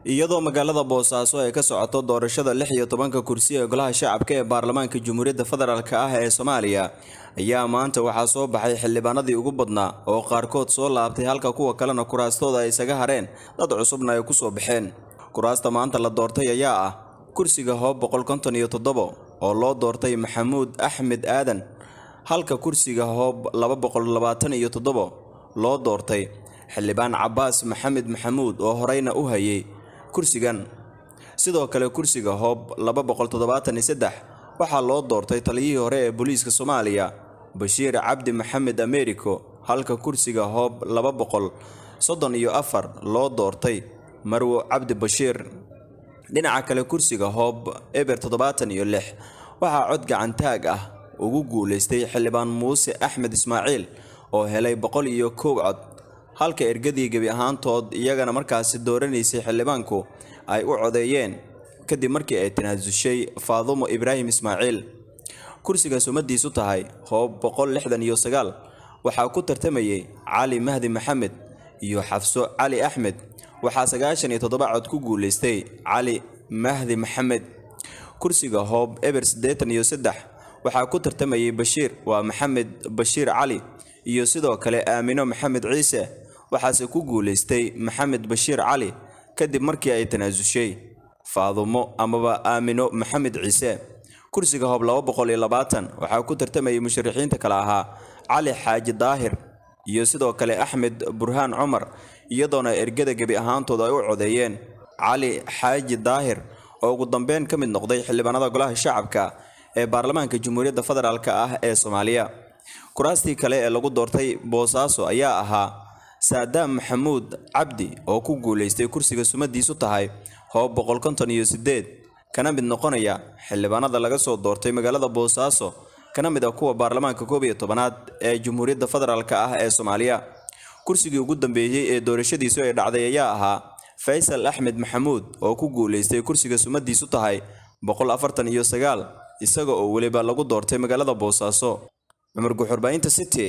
iyadoo magaalada boosaaso ay ka socoto doorashada lix iyo tobanka kursi ee golaha shacabka ee baarlamaanka jamhuuriyadda federaalk ah ee soomaaliya ayaa maanta waxaa soo baxay xildhibaanadii ugu badnaa oo qaarkood soo laabtay halka kuwa kalena kuraastooda ay isaga hareen dad cusubna ay ku soo baxeen kuraasta maanta la doortay ayaa ah kursiga hoob boqol konton iyo toddobo oo loo doortay maxamuud axmed aadan halka kursiga hoob laba boqol labaatan iyo toddobo loo doortay xildhibaan cabaas maxamed maxamuud oo horeyna u hayay kursigan sidoo kale kursiga hoob laba boqol toddobaatan iyo saddex waxaa loo doortay taliyihii hore ee booliiska soomaaliya bashiir cabdi maxamed americo halka kursiga hoob laba boqol soddon iyo afar loo doortay marwo cabdi bashiir dhinaca kale kursiga hoob eber toddobaatan iyo lix waxaa cod gacantaag ah ugu guulaystay xildhibaan muuse axmed ismaaciil oo helay boqol iyo kow cod halka ergadii gebi ahaantood iyagana markaasi dooranaysay xildhibaanku ay u codeeyeen kadib markii ay tanaasushay faadumo ibraahim ismaaciil kursiga sumadiisu tahay hoob boqol lixdan iyo sagaal waxaa ku tartamayay cali mahdi maxamed iyo xafso cali axmed waxaa sagaashan iyo toddoba cod ku guulaystay cali mahdi maxamed kursiga hoob eber siddeetan iyo saddex waxaa ku tartamayay bashiir waa maxamed bashiir cali iyo sidoo kale aamino maxamed ciise waxaase ku guulaystay maxamed bashiir cali kadib markii ay tanaasushay faadumo amaba aamino maxamed ciise kursiga hoob laba boqol iyo labaatan waxaa ku tartamayay musharaxiinta kale ahaa cali xaaji daahir iyo sidoo kale axmed burhaan cumar iyadoona ergada gebi ahaantooda ay u codeeyeen cali xaaji daahir oo ugu dambeyn ka mid noqday xildhibaanada golaha shacabka ee baarlamaanka jamhuuriyadda federaalk ah ee soomaaliya kuraastii kale ee lagu doortay boosaaso ayaa ahaa saadaam maxamuud cabdi oo ku guulaystay kursiga sumadiisu tahay hoob boqol konton iyo sideed kana mid noqonaya xildhibaanada laga soo doortay magaalada boosaaso kana mid ah kuwa baarlamaanka koob iyo tobanaad ee jamhuuriyadda federaalk ah ee soomaaliya kursigii ugu dambeeyey ee doorashadiisu ay dhacday ayaa ahaa faysal axmed maxamuud oo ku guulaystay kursiga sumadiisu tahay boqol afartan iyo sagaal isaga oo weliba lagu doortay magaalada boosaaso cumar guxurbaahinta city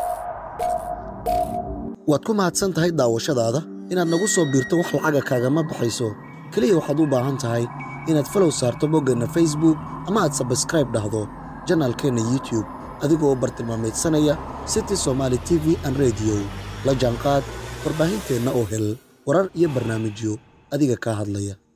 waad ku mahadsan tahay daawashadaada inaad nagu soo biirto wax lacaga kaagama baxayso keliya waxaad u baahan tahay inaad falow saarto boggeenna facebook ama aad sabskraib dhahdo janaalkeenna youtube adigoo bartilmaamaydsanaya city somaali t v an rediyo la jaanqaad warbaahinteenna oo hel warar iyo barnaamijyo adiga kaa hadlaya